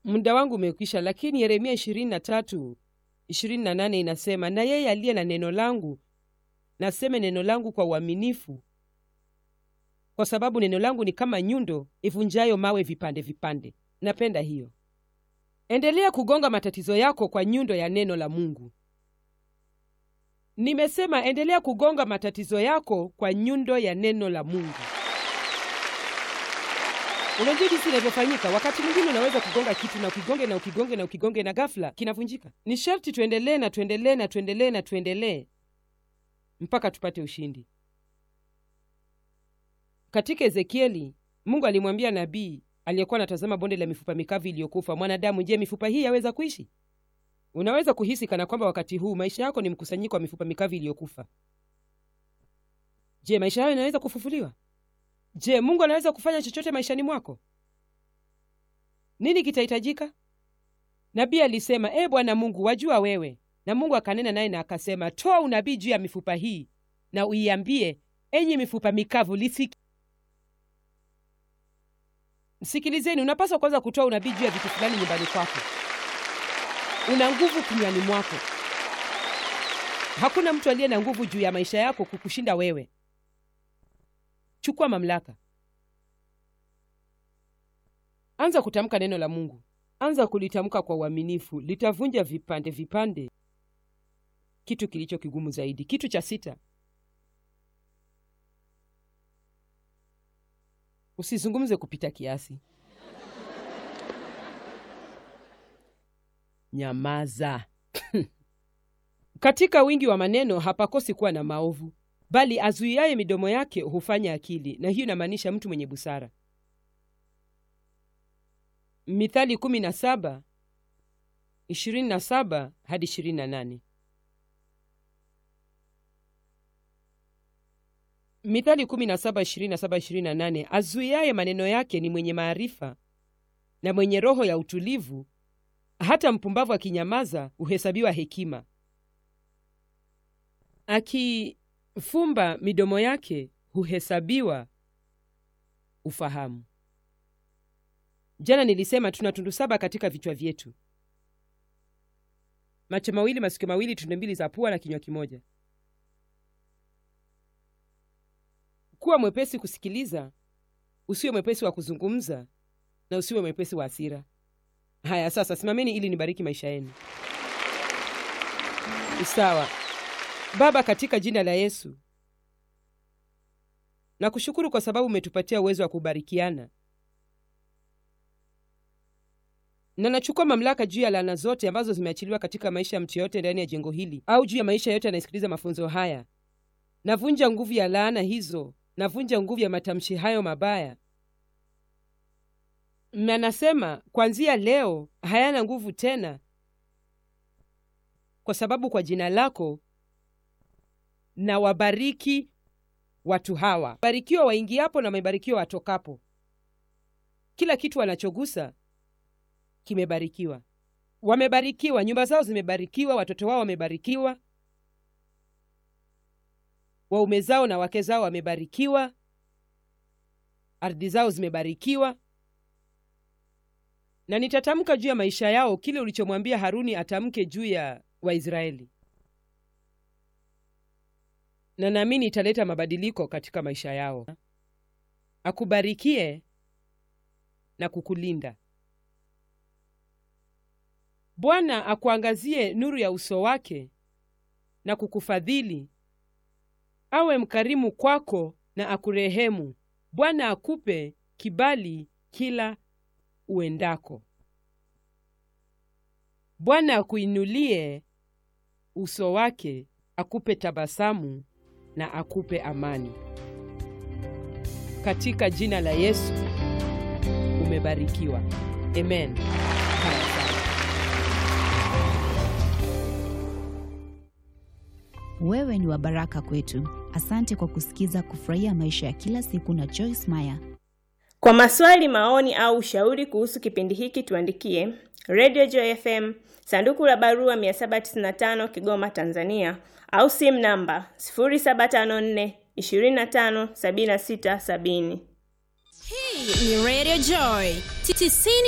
muda wangu umekwisha, lakini Yeremia ishirini na tatu ishirini na nane inasema, na yeye aliye na neno langu naseme neno langu kwa uaminifu, kwa sababu neno langu ni kama nyundo ivunjayo mawe vipande vipande. Napenda hiyo. Endelea kugonga matatizo yako kwa nyundo ya neno la Mungu. Nimesema endelea kugonga matatizo yako kwa nyundo ya neno la Mungu. Unajua jinsi inavyofanyika. Wakati mwingine unaweza kugonga kitu na ukigonge na ukigonge na ukigonge na ghafla kinavunjika. Ni sharti tuendelee na tuendelee na tuendelee na tuendelee mpaka tupate ushindi. Katika Ezekieli, Mungu alimwambia nabii aliyekuwa anatazama bonde la mifupa mikavu iliyokufa, mwanadamu, je, mifupa hii yaweza kuishi? Unaweza kuhisi kana kwamba wakati huu maisha yako ni mkusanyiko wa mifupa mikavu iliyokufa. Je, maisha hayo yanaweza kufufuliwa? Je, Mungu anaweza kufanya chochote maishani mwako? Nini kitahitajika? Nabii alisema, e Bwana Mungu, wajua wewe. Na Mungu akanena naye na akasema, toa unabii juu ya mifupa hii na uiambie, enyi mifupa mikavu, lisiki Sikilizeni, unapaswa kwanza kutoa unabii juu ya vitu fulani nyumbani kwako. Una nguvu kinywani mwako. Hakuna mtu aliye na nguvu juu ya maisha yako kukushinda wewe. Chukua mamlaka, anza kutamka neno la Mungu, anza kulitamka kwa uaminifu. Litavunja vipande vipande kitu kilicho kigumu zaidi. Kitu cha sita, usizungumze kupita kiasi. Nyamaza. Katika wingi wa maneno hapakosi kuwa na maovu, bali azuiaye midomo yake hufanya akili, na hiyo inamaanisha mtu mwenye busara. Mithali kumi na saba ishirini na saba hadi ishirini na nane. Mithali kumi na saba ishirini na saba ishirini na nane. Azuiaye maneno yake ni mwenye maarifa na mwenye roho ya utulivu, hata mpumbavu akinyamaza huhesabiwa hekima. Akifumba midomo yake huhesabiwa ufahamu. Jana nilisema tuna tundu saba katika vichwa vyetu: macho mawili, masikio mawili, tundu mbili za pua na kinywa kimoja. Kuwa mwepesi kusikiliza, usiwe mwepesi wa kuzungumza, na usiwe mwepesi wa hasira. Haya, sasa simameni ili nibariki maisha yenu. Sawa. Baba, katika jina la Yesu nakushukuru kwa sababu umetupatia uwezo wa kubarikiana, na nachukua mamlaka juu ya laana zote ambazo zimeachiliwa katika maisha ya mtu yoyote ndani ya jengo hili au juu ya maisha yote anayesikiliza mafunzo haya. Navunja nguvu ya laana hizo, navunja nguvu ya matamshi hayo mabaya, na nasema kuanzia leo hayana nguvu tena, kwa sababu kwa jina lako na wabariki watu hawa. Barikiwa waingiapo na wamebarikiwa watokapo. Kila kitu wanachogusa kimebarikiwa. Wamebarikiwa, nyumba zao zimebarikiwa, watoto wao wamebarikiwa, waume zao na wake zao wamebarikiwa, ardhi zao zimebarikiwa. Na nitatamka juu ya maisha yao kile ulichomwambia Haruni atamke juu ya Waisraeli na naamini italeta mabadiliko katika maisha yao. Akubarikie na kukulinda. Bwana akuangazie nuru ya uso wake na kukufadhili, awe mkarimu kwako na akurehemu. Bwana akupe kibali kila uendako. Bwana akuinulie uso wake, akupe tabasamu na akupe amani. Katika jina la Yesu umebarikiwa. Amen. Haya sana. Wewe ni wa baraka kwetu. Asante kwa kusikiza Kufurahia Maisha ya Kila Siku na Joyce Meyer. Kwa maswali, maoni au ushauri kuhusu kipindi hiki tuandikie Radio Joy FM, sanduku la barua 795 Kigoma, Tanzania, au simu namba 0754 25 76 70. Hii ni Radio Joy 90